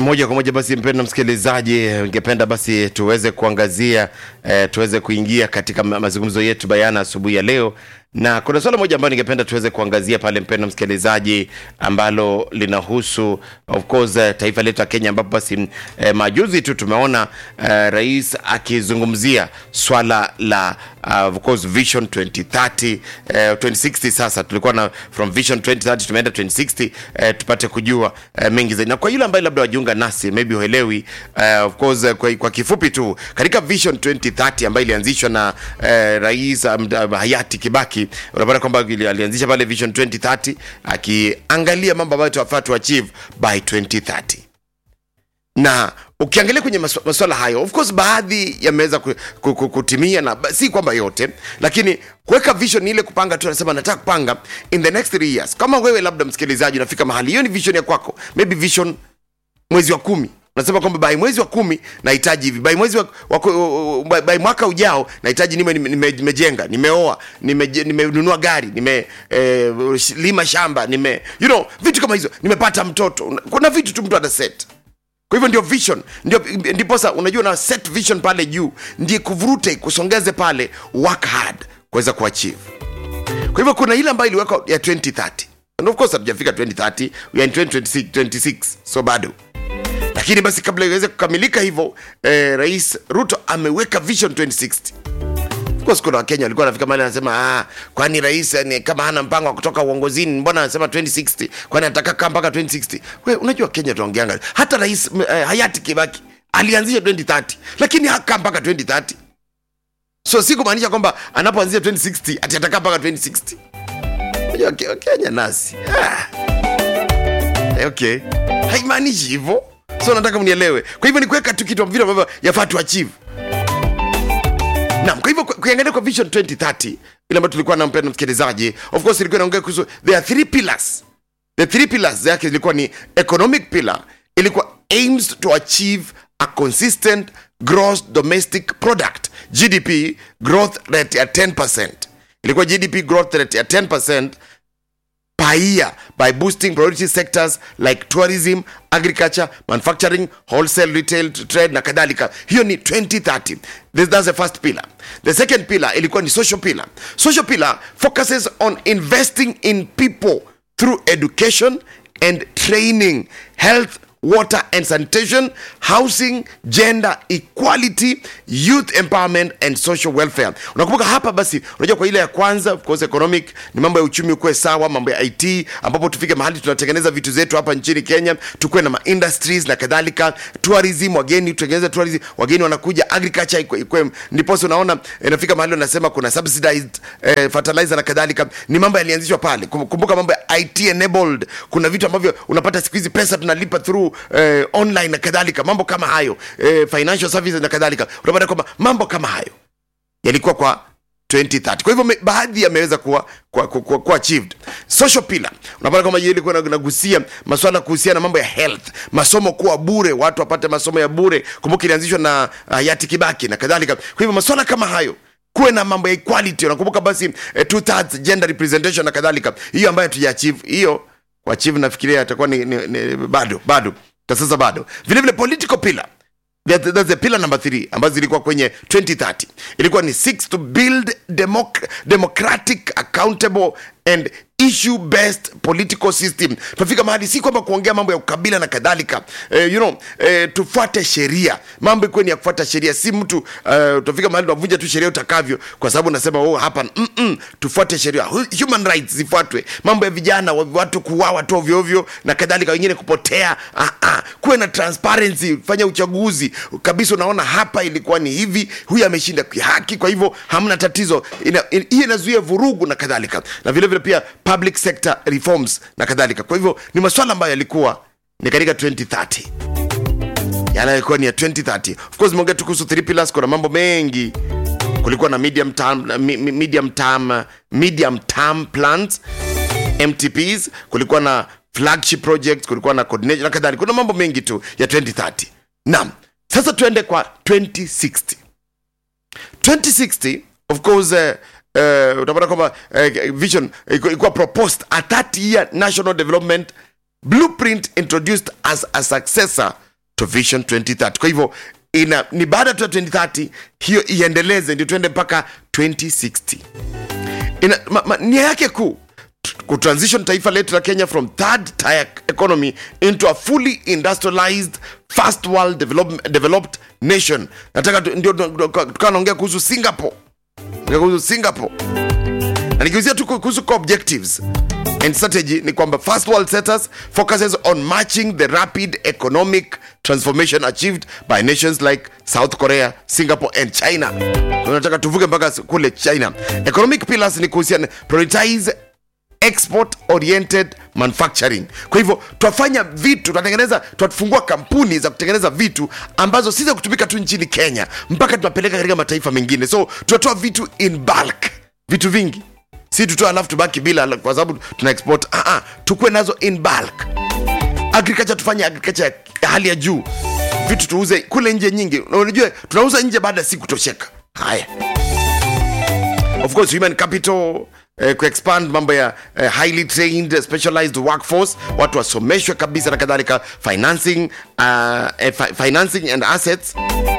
moja kwa moja basi, mpendwa msikilizaji, ningependa basi tuweze kuangazia eh, tuweze kuingia katika ma- mazungumzo yetu bayana asubuhi ya leo, na kuna swala moja ambayo ningependa tuweze kuangazia pale, mpendwa msikilizaji, ambalo linahusu of course eh, taifa letu la Kenya, ambapo basi eh, majuzi tu tumeona eh, rais akizungumzia swala la uh, of course vision 2030 eh, 2060. Sasa tulikuwa na from vision 2030 tumeenda 2060 eh, tupate kujua eh, mengi zaidi, na kwa yule ambaye labda wajiunga nasi maybe huelewi eh, of course eh, kwa, kwa kifupi tu katika vision 2030 ambayo ilianzishwa na eh, rais um, um, hayati Kibaki, unapata kwamba ili- alianzisha pale vision 2030 akiangalia mambo ambayo tunafaa tu achieve by 2030 na ukiangalia kwenye maswa- maswala hayo of course baadhi yameweza ku, ku, ku, kutimia na ba- si kwamba yote lakini kuweka vision ni ile kupanga tu anasema nataka kupanga in the next three years kama wewe labda msikilizaji unafika mahali hiyo ni vision ya kwako maybe vision mwezi wa kumi unasema kwamba by mwezi wa kumi nahitaji hivi by mwezi wa, wa, by, by mwaka ujao nahitaji nime nimejenga nime, nimejenga, nimeoa nimenunua nime nimenunua gari nimelima eh, lima shamba nime you know vitu kama hizo nimepata mtoto kuna vitu tu mtu ana set kwa hivyo ndio vision ndio ndiposa unajua na set vision pale juu ndiye kuvurute kusongeze pale work hard kuweza kuachieve kwa hivyo kuna ile ambayo iliwekwa ya 2030 and of course hatujafika 2030 we are in 2026, 26 so bado lakini basi kabla iweze kukamilika hivyo eh, rais ruto ameweka vision 2060 Of course kuna wakenya walikuwa wanafika mahali anasema ah, kwani rais ni kama hana mpango wa kutoka uongozini mbona anasema 2060 kwani anataka kaa mpaka 2060 we unajua kenya tunaongeanga hata rais m- eh, hayati kibaki alianzisha 2030 lakini hakaa mpaka 2030 so si kumaanisha kwamba anapoanzisha 2060 ati atakaa mpaka 2060 unajua Ke- kenya nasi ah. Eh, okay haimaanishi hivyo so nataka mnielewe kwa hivyo ni kuweka tu kitu vile ambavyo yafaa tu achieve Naam, kwa hivyo ku- kuangalia kwa vision 2030 ile ambayo tulikuwa na mpendwa msikilizaji, of course ilikuwa inaongea kuhusu there are three pillars. The three pillars zake zilikuwa ni economic pillar, ilikuwa aims to achieve a consistent gross domestic product GDP growth rate ya 10%. Ilikuwa GDP growth rate ya 10% per year by boosting priority sectors like tourism agriculture manufacturing wholesale retail trade na kadhalika hiyo ni 2030 This, that's the first pillar the second pillar ilikuwa ni social pillar social pillar focuses on investing in people through education and training health water and sanitation housing gender equality youth empowerment and social welfare unakumbuka hapa basi unajua kwa ile ya kwanza of course economic ni mambo ya uchumi ukuwe sawa mambo ya it ambapo tufike mahali tunatengeneza vitu zetu hapa nchini kenya tukuwe na ma industries na kadhalika tourism wageni tutengeneze tourism wageni wanakuja agriculture ikwe, ikwe ndiposa unaona inafika mahali unasema kuna subsidized eh, fertilizer na kadhalika ni mambo yalianzishwa pale Kum- kumbuka mambo ya it enabled kuna vitu ambavyo unapata siku hizi pesa tunalipa through eh, online na kadhalika mambo kama hayo eh, financial services na kadhalika unapata kwamba mambo kama hayo yalikuwa kwa 2030 kwa hivyo me- baadhi yameweza kuwa, kuwa, kuwa, kuwa, kuwa achieved social pillar unapata kwamba hiyo ilikuwa ina- inagusia maswala kuhusiana na mambo ya health masomo kuwa bure watu wapate masomo ya bure kumbuka ilianzishwa na hayati kibaki na kadhalika kwa hivyo maswala kama hayo kuwe na mambo ya equality unakumbuka basi eh, two thirds gender representation na kadhalika hiyo ambayo hatuja-achieve hiyo kuachieve nafikiria itakuwa ni, ni, ni, bado bado kwa sasa bado vile vile political pillar That- that's the pillar number three ambazo zilikuwa kwenye 2030 ilikuwa ni six to build democ democratic accountable and issue based political system tunafika mahali si kwamba kuongea mambo ya ukabila na kadhalika eh, you know, eh, tufuate sheria mambo ikuwe ni ya kufuata sheria si mtu uh, utafika mahali unavunja tu sheria utakavyo kwa sababu unasema oh, hapa mm -mm, tufuate sheria Hu- human rights zifuatwe mambo ya vijana wa- watu kuwawa tu ovyoovyo na kadhalika wengine kupotea ah, ah. kuwe na transparency fanya uchaguzi kabisa unaona hapa ilikuwa ni hivi huyu ameshinda haki kwa hivyo hamna tatizo Ina- in- hii inazuia vurugu na kadhalika na vile vile pia public sector reforms na kadhalika kwa hivyo ni maswala ambayo yalikuwa ni katika 2030 yanayokuwa ni ya 2030 of course meongea tu kuhusu three pillars kuna mambo mengi kulikuwa na medium term, mi- mi- medium term, medium term plans mtps kulikuwa na flagship projects kulikuwa na coordination na kadhalika kuna mambo mengi tu ya 2030 naam sasa tuende kwa 2060 2060 of course uh, uh, utapata kwamba uh, vision ilikuwa ilikuwa proposed a 30 year national development blueprint introduced as a successor to vision 2030 kwa hivyo ina ni baada tu ya 2030 hiyo iendeleze ndio tuende mpaka 2060 ina, ma, ma, nia yake kuu t- kutransition taifa letu la kenya from third tier economy into a fully industrialized first world develop, developed nation nataka tu- ndio tukawa naongea kuhusu singapore Ongea kuhusu singapore na nikiuzia tu kuhusu core objectives and strategy ni kwamba first world setters focuses on matching the rapid economic transformation achieved by nations like south korea singapore and china tunataka tuvuke mpaka kule china economic pillars ni kuhusiana prioritize export oriented manufacturing kwa hivyo twafanya vitu tunatengeneza twafungua kampuni za kutengeneza vitu ambazo si za kutumika tu nchini kenya mpaka tunapeleka katika mataifa mengine so tunatoa vitu in bulk vitu vingi si tutoa alafu tubaki bila kwa sababu tuna export ah, ah, tukuwe nazo in bulk agriculture tufanye agriculture ya hali ya juu vitu tuuze kule nje nyingi Na unajua tunauza nje baada ya si kutosheka haya of course human capital eh, kuexpand mambo ya eh, highly trained specialized workforce watu wasomeshwe kabisa na kadhalika financing uh, eh, fi financing and assets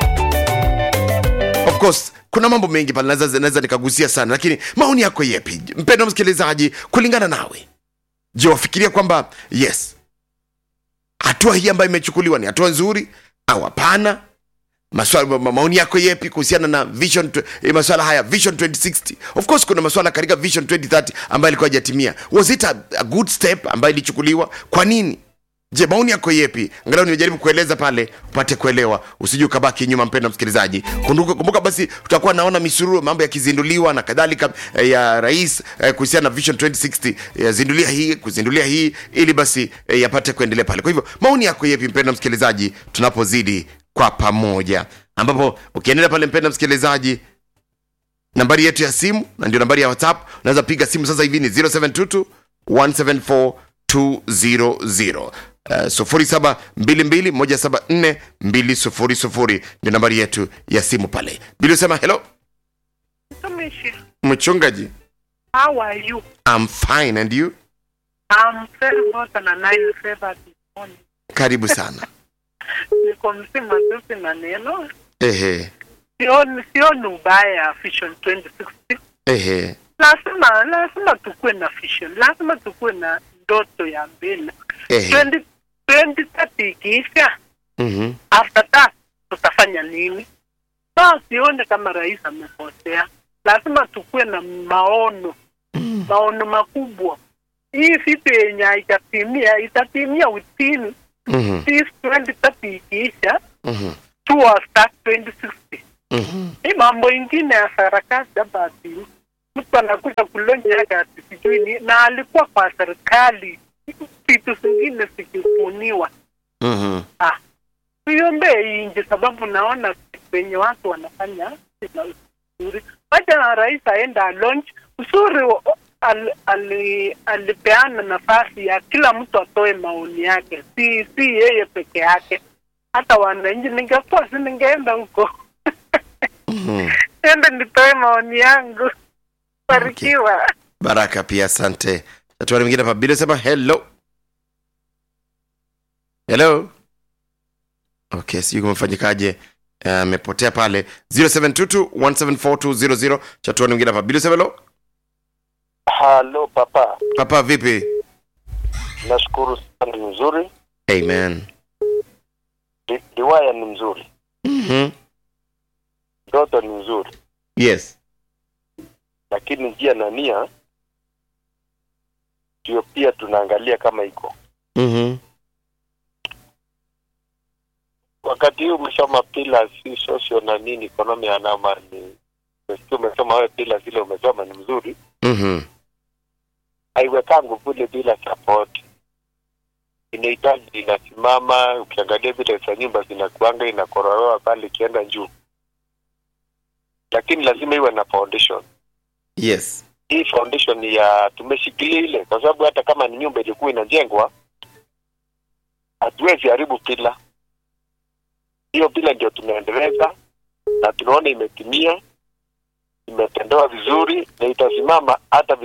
of course kuna mambo mengi pale naweza naweza nikagusia sana lakini maoni yako yepi mpendo msikilizaji kulingana nawe je wafikiria kwamba yes hatua hii ambayo imechukuliwa ni hatua nzuri au hapana maswala ma- maoni yako yepi kuhusiana na vision tw- eh, maswala haya vision 2060 of course kuna maswala katika vision 2030 ambayo ilikuwa hajatimia was it a, a good step ambayo ilichukuliwa kwa nini je maoni yako yepi angalau nimejaribu kueleza pale upate kuelewa usije ukabaki nyuma mpendo msikilizaji kumbuka, kumbuka basi tutakuwa naona misururu mambo yakizinduliwa na kadhalika eh, ya rais eh, kuhusiana na vision 2060 yazindulia hii kuzindulia hii ili basi eh, yapate kuendelea pale kwa hivyo maoni yako yepi mpendo msikilizaji tunapozidi kwa pamoja ambapo ukiendelea pale mpendo msikilizaji nambari yetu ya simu na ndio nambari ya whatsapp unaweza piga simu sasa hivi ni 0722 174 200 Uh, sufuri saba mbili mbili moja saba nne mbili sufuri sufuri ndio nambari yetu ya simu pale bili usema hello Mtumishi, mchungaji how are you? I'm fine and you I'm very good and a nice favor this morning. karibu sana Niko mzima tu sina neno. ehe Sioni sioni ubaya vision 2060. ehe Lazima lazima tukue na vision. Lazima tukue na ndoto ya mbele. ehe 20 2030 ikiisha, mhm after that tutafanya nini? So sioni kama rais amekosea. Lazima tukue na maono maono makubwa. Hii vitu yenye haitatimia itatimia within mhm this 2030 ikiisha mhm towards that 2060. mhm Hii mambo ingine ya sarakasi hapa ati mtu anakuja kulonya yake ati sijui ni na alikuwa kwa serikali vitu zingine zikibuniwa. mhm Ah, tuiombee hii nje, sababu naona wenye watu wanafanya vizuri. Wacha na rais aenda launch uzuri wa- al, ali, alipeana nafasi ya kila mtu atoe maoni yake, si si yeye peke yake. Hata wananchi, ningekuwa si ningeenda huko mhm ende nitoe maoni yangu. Barikiwa. baraka pia asante tatuari mwingine hapa bili sema hello hello okay sijui kumefanyikaje amepotea pale 0722174200 chatuani mwingine hapa bili sema hello Halo papa, papa vipi nashukuru sana, ni mzuri. amen Di- Diwaya ni mzuri, mhm ndoto ni mzuri, yes lakini njia na nia ndio pia tunaangalia kama iko mhm wakati huu umesoma pila si social na nini economy anama ni umesikia umesoma wewe pila zile umesoma ni mzuri, mhm haiwekangu kule bila support. Inahitaji inasimama, ukiangalia vile za nyumba zinakuanga inakororoa pale ikienda juu, lakini lazima iwe na foundation. yes hii foundation ya tumeshikilia ile, kwa sababu hata kama ni nyumba ilikuwa inajengwa, hatuwezi haribu pila hiyo. Pila ndio tunaendeleza na tunaona imetimia, imetendewa vizuri na itasimama hata